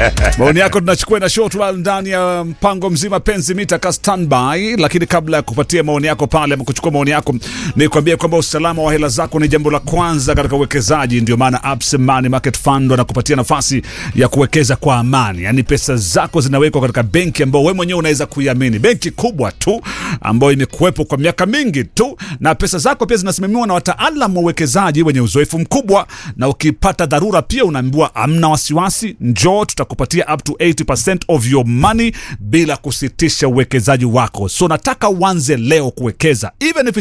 Maoni yako tunachukua na short while ndani ya mpango mzima penzi mita ka standby, lakini kabla ya kupatia maoni yako pale ama kuchukua maoni yako, ni kuambia kwamba usalama wa hela zako ni jambo la kwanza katika uwekezaji. Ndio maana Absa Money Market Fund wanakupatia nafasi ya kuwekeza kwa amani, yaani pesa zako zinawekwa katika benki ambayo wewe mwenyewe unaweza kuiamini, benki kubwa tu ambayo imekuwepo kwa miaka mingi tu, na pesa zako pia zinasimamiwa na wataalamu wa uwekezaji wenye uzoefu mkubwa, na ukipata dharura pia unaambiwa amna wasiwasi, njoo tutakupatia up to 80% of your money bila kusitisha uwekezaji wako. So nataka uanze leo kuwekeza even if it's